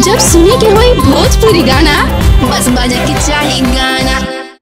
जब सुने के होई भोजपुरी गाना बस बजे के चाही गाना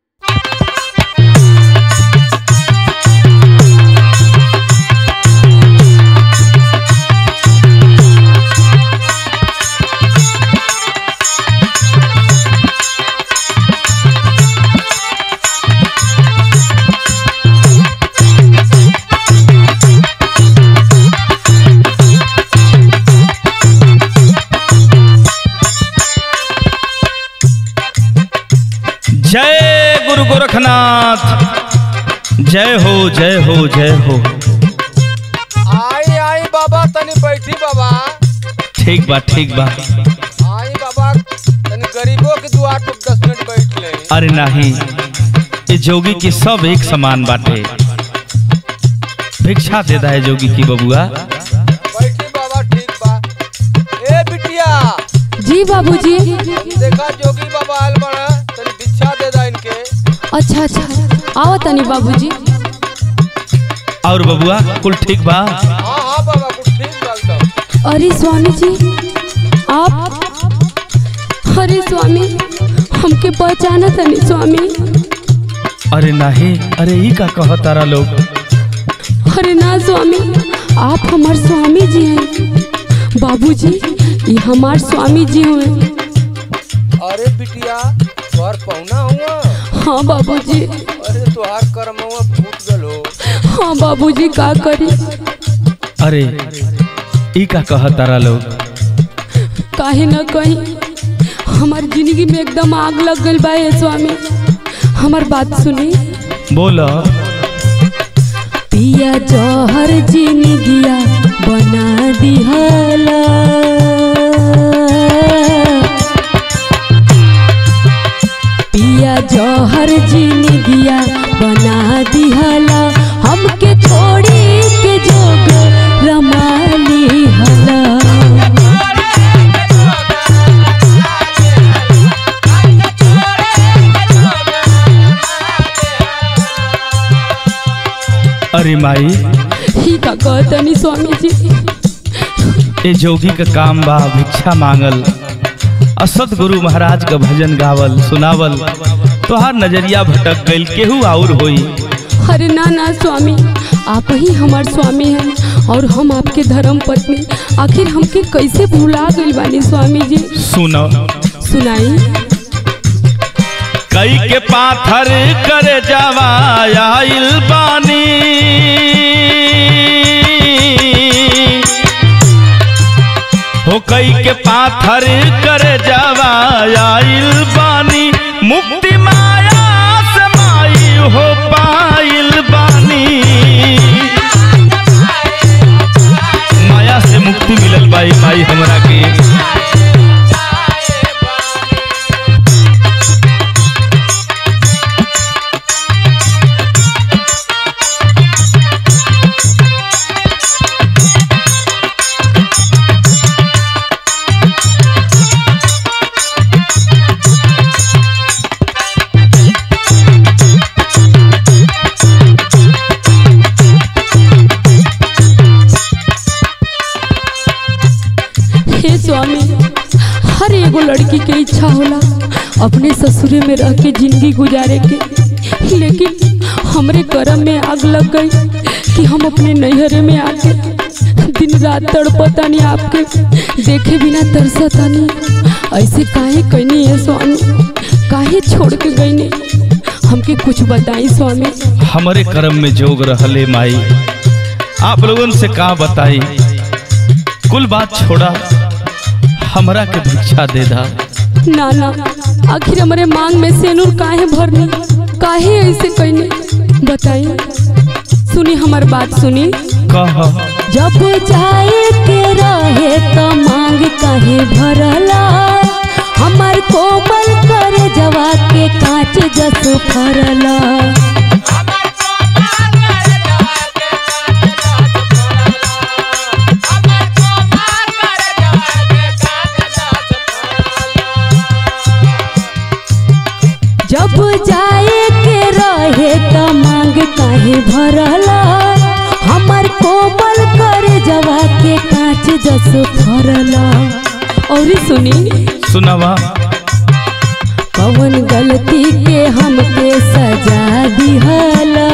जय गुरु गोरखनाथ जय हो जय हो जय हो आई आई बाबा तनी बैठी बाबा ठीक बा ठीक बा आई बाबा तनी गरीबों के दुआर पर दस मिनट बैठ ले अरे नहीं ये जोगी की सब एक समान बाटे भिक्षा देता है जोगी की बबुआ बैठी बाबा ठीक बा ए बिटिया जी बाबूजी देखा जोगी बाबा आयल बड़ा तनी भिक्षा दे दा इनके अच्छा अच्छा आओ तनी बाबूजी और बबुआ कुल ठीक बा हाँ हाँ बाबा कुछ ठीक बा एकदम अरे स्वामी जी आप अरे स्वामी हमके पहचाना तनी स्वामी अरे नहीं अरे ई का कह तारा लोग अरे ना स्वामी आप हमार स्वामी जी हैं बाबूजी ये हमार स्वामी जी हुए अरे बिटिया तोहर पहुना हुआ हाँ बाबूजी अरे तोहार कर्म हुआ फूट गलो हाँ बाबूजी का करी अरे ई का कह तारा लोग काहे न कहीं हमार जिंदगी में एकदम आग लग गई बा ये स्वामी हमार बात सुनी बोलो पिया जहर जिंदगिया बना दिहला पिया जहर जिंदगिया बना दिहला हमके छोड़ी के जोग रमाली हला अरे माई ही का कहतनी स्वामी जी ये जोगी का काम बा भिक्षा मांगल असद गुरु महाराज का भजन गावल सुनावल तोहार नजरिया भटक गइल केहू और होई अरे ना ना स्वामी आप ही हमार स्वामी हैं और हम आपके धर्म पत्नी आखिर हमके कैसे भुला गइल बानी स्वामी जी सुनो सुनाई कई के पाथर करे जावा आइल बानी हो कई के पाथर करे जावा आइल बानी मुक्ति माया से माई हो पाइल बानी माया से मुक्ति मिलल बाई माई हमरा के हे स्वामी हर एगो लड़की के इच्छा होला अपने ससुरे में रह के जिंदगी गुजारे के लेकिन हमरे कर्म में आग लग गई कि हम अपने नैहरे में आके दिन रात तड़पतानी आपके देखे बिना तरसतानी ऐसे काहे कहनी है स्वामी काहे छोड़ के गईनी हमके कुछ बताई स्वामी हमारे कर्म में जोग रहले माई आप लोगन से का बताई कुल बात छोड़ा हमरा के भिक्षा दे दा ना ना आखिर हमारे मांग में सेनुर काहे भरनी काहे ऐसे कहनी बताई सुनी हमार बात सुनी कह जब जाए के रहे तो मांग काहे भरला हमार कोमल कर जवा के कांच जस फरला जब जाए के रहे तो मांग काहे भरला हमार कोमल कर जवा के कांच जस फरला और सुनी सुनावा कवन गलती के हमके सजा दिहला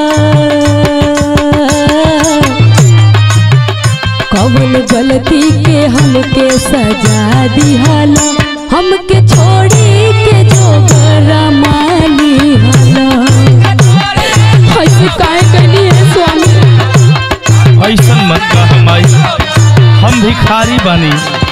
कवन गलती के हमके सजा दिहला हमके छोड़ी के जोगरा माली हला ऐसे काहे कहनी है स्वामी ऐसन मत कह माई हम भिखारी बानी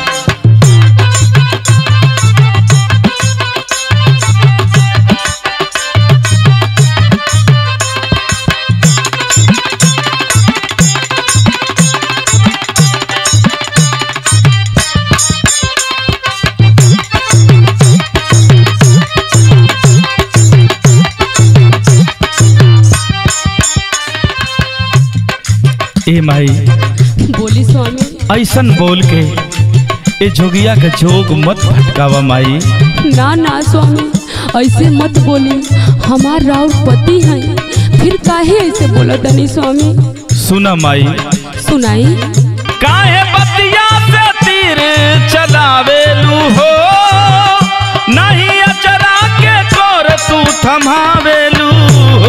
ए माई बोली स्वामी ऐसन बोल के ए जोगिया के जोग मत भटकावा माई ना ना स्वामी ऐसे मत बोली हमार राउर पति हैं फिर काहे ऐसे बोला तनी स्वामी सुना माई सुनाई काहे बतिया से तीर चलावेलू हो नहीं अचरा के कोर तू थमावेलू हो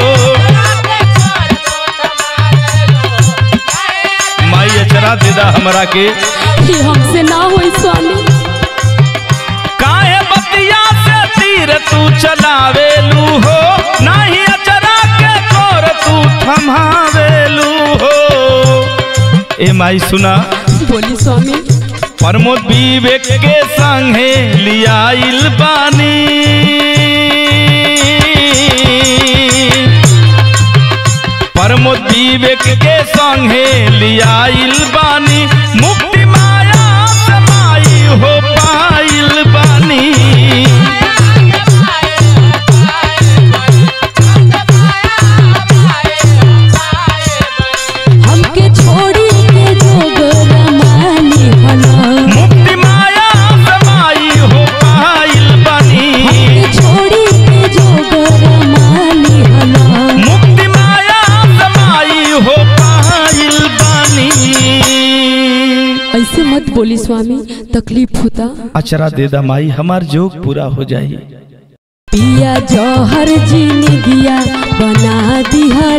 माई अचरा देदा हमरा के ये हमसे ना होई स्वामी काहे बतिया से तीर तू चलावेलू हो नहीं अचरा के कोर तू थमावेलू हो ए माई सुना बोली स्वामी प्रमोद विवेक के संगे लियाइल बानी प्रमोद विवेक के संगे लियाइल बानी मुक्ति माया से माई हो पाइल बानी हमके छोड़ी के जोगरा माली हला मुक्ति माया से माई हो पाइल बानी हमके छोड़ी के जोगरा माली हला मुक्ति माया से माई हो पाइल बानी ऐसे मत बोली स्वामी तकलीफ होता अचरा दे दा माई हमार जोग पूरा हो जाई पिया जौहर जिंदगिया बना दिया